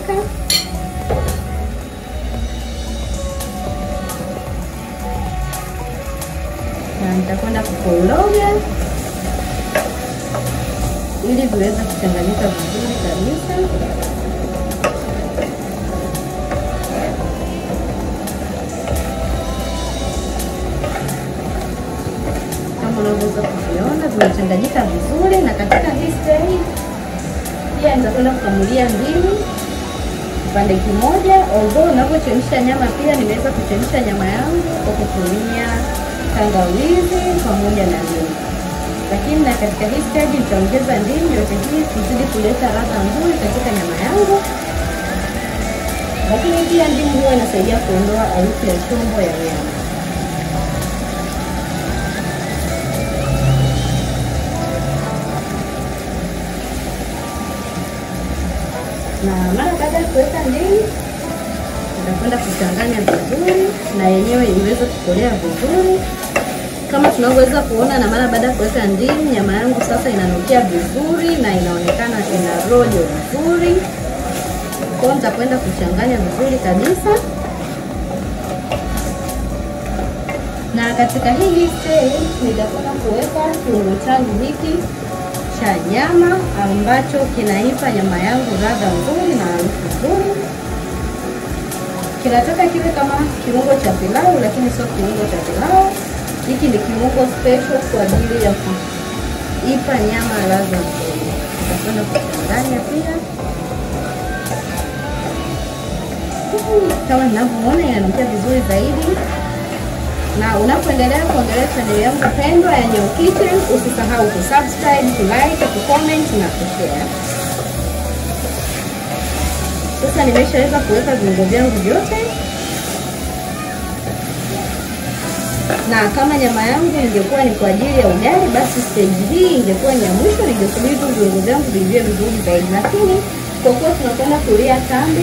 kuchemka. Na nitakwenda kukoroga ili viweze kuchanganyika vizuri kabisa. Kama unavyoweza kuviona vimechanganyika vizuri, na katika hii stage pia nitakwenda kukamulia ndimu kipande kimoja. Although unavyochemsha nyama, pia nimeweza kuchemsha nyama yangu kwa kutumia tangawizi pamoja na ndimu lakini na katika hii stage nitaongeza ndimu yote hii kuzidi kuleta ladha nzuri katika nyama yangu. Lakini pia ndimu huwa inasaidia kuondoa harufu ya chombo ya nyama. Na mara baada ya kuweka ndimu, nitakwenda kuchanganya vizuri na yenyewe iweze kukolea vizuri kama tunavyoweza kuona, na mara baada ya kuweka ndimu, nyama yangu sasa inanukia vizuri na inaonekana ina rojo vizuri. Kwa hiyo nitakwenda kuchanganya vizuri kabisa, na katika hii stage nitakwenda kuweka kiungo changu hiki cha nyama ambacho kinaipa nyama yangu ladha nzuri na harufu nzuri. Kinataka kiwe kama kiungo cha pilau, lakini sio kiungo cha pilau. Hiki ni kiungo special kwa ajili ya kuipa nyama ladha nzuri. Nitakwenda kuchanganya pia, kama ninavyoona inanukia vizuri zaidi. Na unapoendelea kuangalia chaneli yangu pendwa ya Nyau Kitchen, usisahau kusubscribe, kulike, kucomment na kushare. Sasa nimeshaweza kuweka viungo vyangu vyote na kama nyama yangu ingekuwa ni kwa ajili ya ugali, basi stage hii ingekuwa ni ya mwisho, ningesubiri tu viungo vyangu vivie vizuri zaidi, lakini kwa kuwa tunakwenda kulia tambi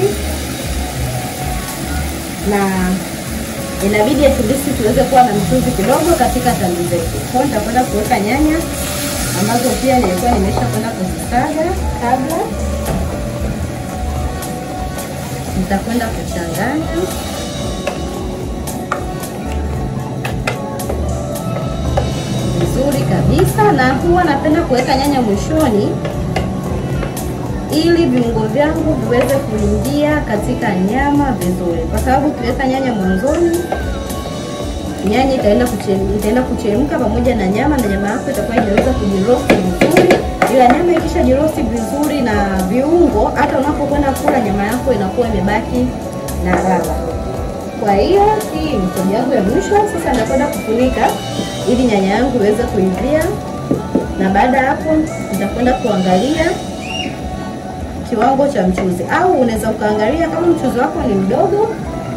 na inabidi at least tuweze kuwa na mchuzi kidogo katika tambi zetu. Kwa hiyo nitakwenda kuweka nyanya ambazo pia nilikuwa nimesha kwenda kuzisaga kabla. Nitakwenda kuchanganya vizuri kabisa, na huwa napenda kuweka nyanya mwishoni ili viungo vyangu viweze kuingia katika nyama vizuri, kwa sababu ukiweka nyanya mwanzoni, nyanya itaenda kuchemka, itaenda kuchemka pamoja na nyama, na nyama yako itakuwa imeweza kujirosti vizuri. Ila nyama ikisha jirosti vizuri na viungo, hata unapokwenda kula nyama yako inakuwa imebaki na ladha. Kwa hiyo hii ni stage yangu ya mwisho. Sasa nitakwenda kufunika ili nyanya yangu iweze kuivia, na baada ya hapo nitakwenda kuangalia kiwango cha mchuzi, au unaweza ukaangalia kama mchuzi wako ni mdogo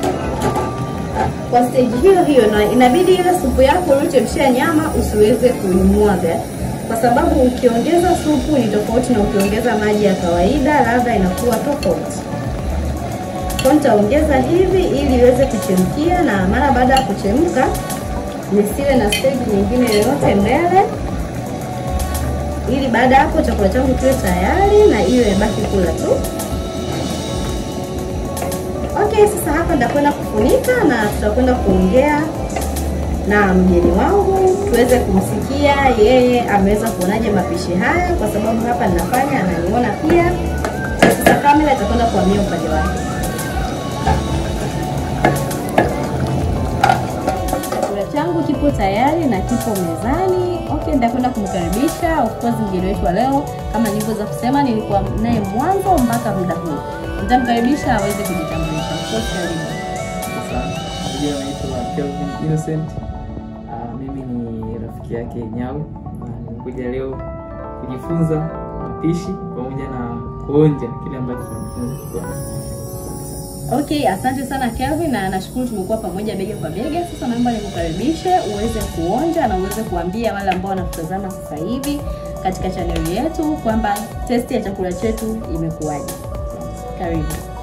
kwa stage hiyo hiyo, na inabidi ile supu yako uliochemshia nyama usiweze kuimwaga, kwa sababu ukiongeza supu ni tofauti na ukiongeza maji ya kawaida, ladha inakuwa tofauti. Kwa nitaongeza hivi ili iweze kuchemkia, na mara baada ya kuchemka nisiwe na stage nyingine yoyote mbele, ili baada ya hapo chakula changu kiwe tayari na iwe imebaki kula tu. Okay, sasa hapa nitakwenda kufunika na tutakwenda kuongea na mgeni wangu tuweze kumsikia yeye ameweza kuonaje mapishi haya, kwa sababu hapa ninafanya ananiona pia. Sasa kamera itakwenda kuhamia upande wake. Chakula changu kipo tayari na kipo mezani. Okay, nitakwenda kumkaribisha of course mgeni wetu wa leo. Kama nilivyoweza kusema, nilikuwa naye mwanzo mpaka muda huu. Nitamkaribisha aweze kujitambulisha. Of course, karibu. Jina naitwa Kelvin Innocent. Ah, mimi ni rafiki yake Nyau na nimekuja leo kujifunza mapishi pamoja na kuonja kile ambacho tunajifunza. Okay, asante sana Kelvin na nashukuru tumekuwa pamoja bega kwa bega. Sasa naomba nikukaribishe uweze kuonja na uweze kuambia wale ambao wanatutazama sasa hivi katika chaneli yetu kwamba testi ya chakula chetu imekuwaje. Karibu.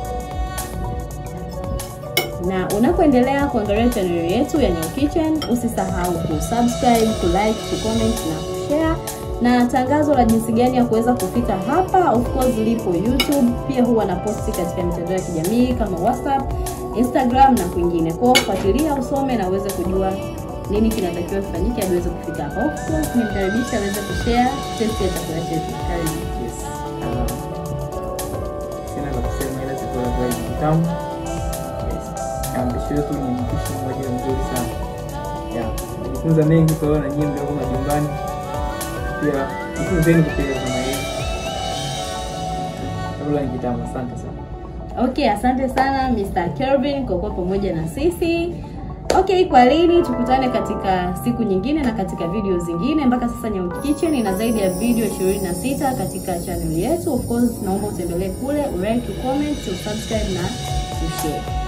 Na unapoendelea kuangalia chaneli yetu ya Nyau Kitchen, usisahau kusubscribe, kulike, kucomment na kushare na tangazo la jinsi gani ya kuweza kufika hapa, of course lipo YouTube, pia huwa na posti katika mitandao ya kijamii kama WhatsApp, Instagram na kwingine. Kwa hiyo fuatilia, usome na uweze kujua nini kinatakiwa kifanyike hadi uweze kufika hapa. Of course nimkaribisha aweze kushare test ya chakula chetu. Karibu. Yes. Ah, sina la kusema ila chakula kweli ni kitamu. Yes. Na mpishi wetu ni mpishi mmoja mzuri sana. Yeah. Nimejifunza mengi kwa hiyo na nyinyi mlioko majumbani pia jifunzeni kupika kama hivi. Chakula ni kitamu, asante sana. Okay, asante sana Mr. Kelvin kwa kuwa pamoja na sisi. Okay, kwa lini tukutane katika siku nyingine na katika video zingine. Mpaka sasa Nyau Kitchen ina zaidi ya video 26 katika channel yetu. Of course, naomba utembelee kule, ulike, ucomment, usubscribe na ushare.